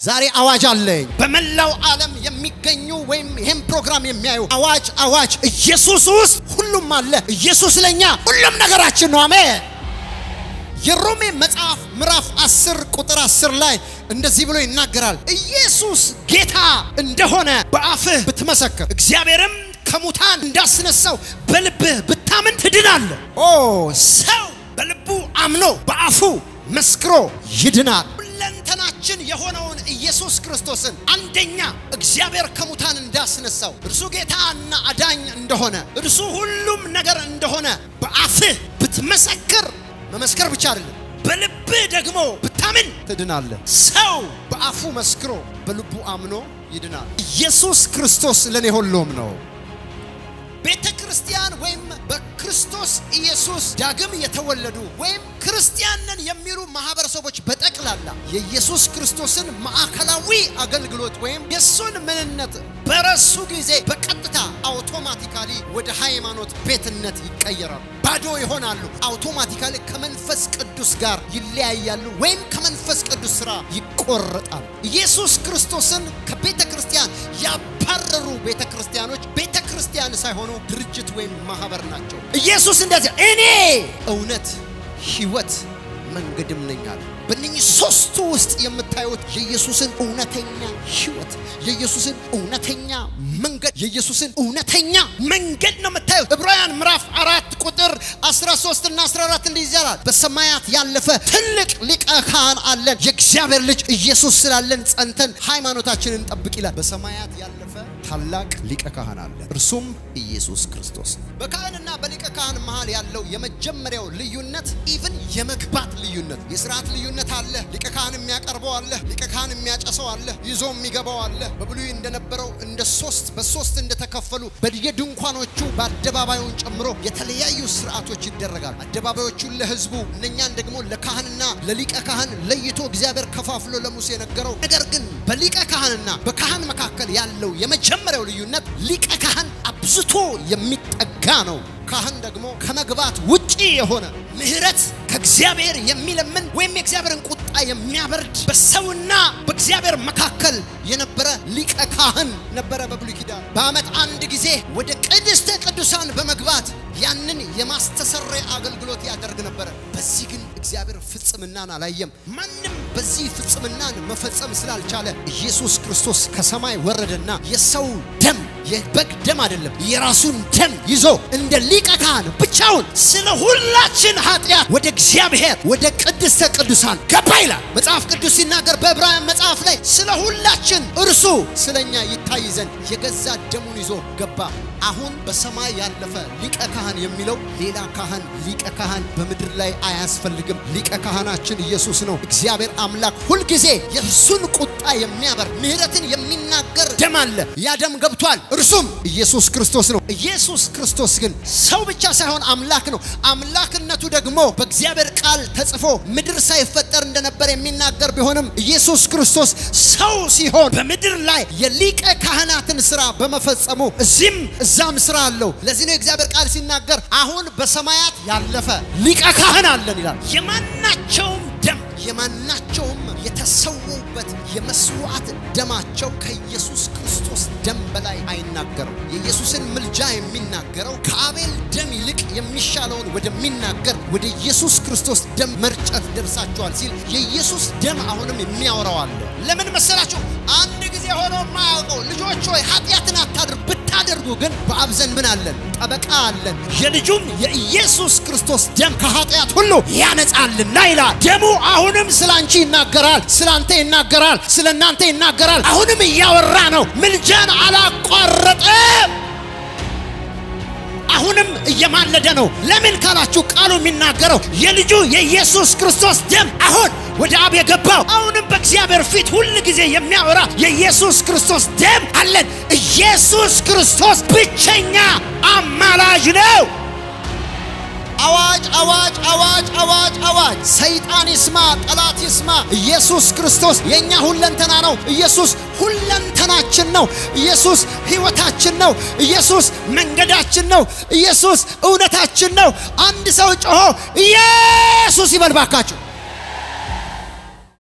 ዛሬ አዋጅ አለኝ። በመላው ዓለም የሚገኙ ወይም ይህም ፕሮግራም የሚያዩ አዋጅ አዋጅ፣ ኢየሱስ ውስጥ ሁሉም አለ። ኢየሱስ ለኛ ሁሉም ነገራችን ነው። አሜን። የሮሜ መጽሐፍ ምዕራፍ 10 ቁጥር 10 ላይ እንደዚህ ብሎ ይናገራል። ኢየሱስ ጌታ እንደሆነ በአፍህ ብትመሰክር እግዚአብሔርም ከሙታን እንዳስነሳው በልብህ ብታምን ትድናለህ። ኦ ሰው በልቡ አምኖ በአፉ መስክሮ ይድናል። ሁለንተናችን የሆነውን ኢየሱስ ክርስቶስን አንደኛ እግዚአብሔር ከሙታን እንዳስነሳው እርሱ ጌታና አዳኝ እንደሆነ እርሱ ሁሉም ነገር እንደሆነ በአፍህ ብትመሰክር መመስከር ብቻ አይደለም፣ በልብህ ደግሞ ብታምን ትድናለህ። ሰው በአፉ መስክሮ በልቡ አምኖ ይድናል። ኢየሱስ ክርስቶስ ለእኔ ሁሉም ነው። ቤተ ክርስቲያን ወይም በክርስቶስ ኢየሱስ ዳግም የተወለዱ ወይም ክርስቲያን ነን የሚሉ ማህበረሰቦች በጠቅላላ የኢየሱስ ክርስቶስን ማዕከላዊ አገልግሎት ወይም የእሱን ምንነት በረሱ ጊዜ በቀጥታ አውቶማቲካሊ ወደ ሃይማኖት ቤትነት ይቀየራሉ። ባዶ ይሆናሉ። አውቶማቲካሊ ከመንፈስ ቅዱስ ጋር ይለያያሉ፣ ወይም ከመንፈስ ቅዱስ ስራ ይቆረጣሉ። ኢየሱስ ክርስቶስን ከቤተ ክርስቲያን ያባረሩ ቤተ ክርስቲያኖች ቤተ ክርስቲያን ሳይሆኑ ድርጅት ወይም ማህበር ናቸው። ኢየሱስ እንደዚህ እኔ እውነት ሕይወት መንገድም ነኝ አለ። በእነኚህ ሶስቱ ውስጥ የምታዩት የኢየሱስን እውነተኛ ሕይወት፣ የኢየሱስን እውነተኛ መንገድ፣ የኢየሱስን እውነተኛ መንገድ ነው የምታዩት። ዕብራውያን ምዕራፍ አራት ቁጥር 13 እና 14 እንዲህ ይላል፣ በሰማያት ያለፈ ትልቅ ሊቀ ካህን አለን፣ የእግዚአብሔር ልጅ ኢየሱስ ስላለን ጸንተን ሃይማኖታችንን እንጠብቅ ይላል። በሰማያት ያለፈ ታላቅ ሊቀ ካህን አለ፣ እርሱም ኢየሱስ ክርስቶስ። በካህንና በሊቀ ካህን መሃል ያለው የመጀመሪያው ልዩነት ኢቭን የመግባት ልዩነት፣ የስርዓት ልዩነት አለ። ሊቀ ካህን የሚያቀርበው አለ፣ ሊቀ ካህን የሚያጨሰው አለ፣ ይዞ የሚገባው አለ። በብሉይ እንደነበረው እንደ ሶስት በሶስት እንደተከፈሉ በየድንኳኖቹ በአደባባዩን ጨምሮ የተለያዩ ስርዓቶች ይደረጋል። አደባባዮቹን ለህዝቡ እነኛን ደግሞ ለካህንና ለሊቀ ካህን ለይቶ እግዚአብሔር ከፋፍሎ ለሙሴ የነገረው ነገር ግን በሊቀ ካህንና በካህን መካከል ያለው የመጀመሪያው ልዩነት ሊቀ ካህን አብዝቶ የሚጠጋ ነው። ካህን ደግሞ ከመግባት ውጪ የሆነ ምሕረት ከእግዚአብሔር የሚለምን ወይም የእግዚአብሔርን ቁጣ የሚያበርድ በሰውና በእግዚአብሔር መካከል የነበረ ሊቀ ካህን ነበረ። በብሉይ ኪዳን በዓመት አንድ ጊዜ ወደ ቅድስተ ቅዱሳን በመግባት ያንን የማስተሰረይ አገልግሎት ያደርግ ነበረ። በዚህ ግን እግዚአብሔር ፍጽምናን አላየም። ማንም በዚህ ፍጽምናን መፈጸም ስላልቻለ ኢየሱስ ክርስቶስ ከሰማይ ወረደና የሰው ደም የበግ ደም አይደለም፣ የራሱን ደም ይዞ እንደ ሊቀ ካህን ብቻውን ስለ ሁላችን ኃጢአት ወደ እግዚአብሔር ወደ ቅድስተ ቅዱሳን ገባ ይላል መጽሐፍ ቅዱስ ሲናገር በዕብራውያን መጽሐፍ ላይ ስለ ሁላችን እርሱ ስለኛ ይታይ ዘንድ የገዛ ደሙን ይዞ ገባ። አሁን በሰማይ ያለፈ ሊቀ ካህን የሚለው ሌላ ካህን ሊቀ ካህን በምድር ላይ አያስፈልግም። ሊቀ ካህናችን ኢየሱስ ነው። እግዚአብሔር አምላክ ሁልጊዜ የእርሱን ቁጣ የሚያበር ምሕረትን የሚናገር ደም አለ። ያ ደም ገብቷል። እርሱም ኢየሱስ ክርስቶስ ነው። ኢየሱስ ክርስቶስ ግን ሰው ብቻ ሳይሆን አምላክ ነው። አምላክነቱ ደግሞ በእግዚአብሔር ቃል ተጽፎ ምድር ሳይፈጠር እንደነበር የሚናገር ቢሆንም ኢየሱስ ክርስቶስ ሰው ሲሆን በምድር ላይ የሊቀ ካህናትን ስራ በመፈጸሙ እዚህም እዛም ስራ አለው። ለዚህ ነው የእግዚአብሔር ቃል ሲናገር አሁን በሰማያት ያለፈ ሊቀ ካህን አለን ይላል። የማናቸውም ደም የማናቸውም የተሰዉበት የመስዋዕት ደማቸው ከኢየሱስ ክርስቶስ ደም በላይ አይናገርም። የኢየሱስን ምልጃ የሚናገረው ከአቤል ደም ይልቅ የሚሻለውን ወደሚናገር ወደ ኢየሱስ ክርስቶስ ደም መርጨት ደርሳችኋል ሲል የኢየሱስ ደም አሁንም የሚያወራው አለ። ለምን መሰላችሁ? አንድ ጊዜ ሆኖ የማያውቀው ልጆች ሆይ ኃጢአትን አታድርጉ ብታደርጉ ግን በአብ ዘንድ ምን አለን? ጠበቃ አለን። የልጁም የኢየሱስ ክርስቶስ ደም ከኃጢአት ሁሉ ያነጻልና ይላል። ደሙ አሁንም ስለ አንቺ ይናገራል፣ ስለ አንተ ይናገራል፣ ስለ እናንተ ይናገራል። አሁንም እያወራ ነው። ምልጃን አላቋረጠም። አሁንም እየማለደ ነው። ለምን ካላችሁ ቃሉ የሚናገረው የልጁ የኢየሱስ ክርስቶስ ደም አሁን ወደ አብ የገባው አሁንም በእግዚአብሔር ፊት ሁል ጊዜ የሚያወራ የኢየሱስ ክርስቶስ ደም አለን። ኢየሱስ ክርስቶስ ብቸኛ አማላጅ ነው። አዋጅ አዋጅ አዋጅ አዋጅ አዋጅ! ሰይጣን ይስማ፣ ጠላት ይስማ። ኢየሱስ ክርስቶስ የእኛ ሁለንተና ነው። ኢየሱስ ሁለንተናችን ነው። ኢየሱስ ሕይወታችን ነው። ኢየሱስ መንገዳችን ነው። ኢየሱስ እውነታችን ነው። አንድ ሰው ጮሆ ኢየሱስ ይበል ባካችሁ።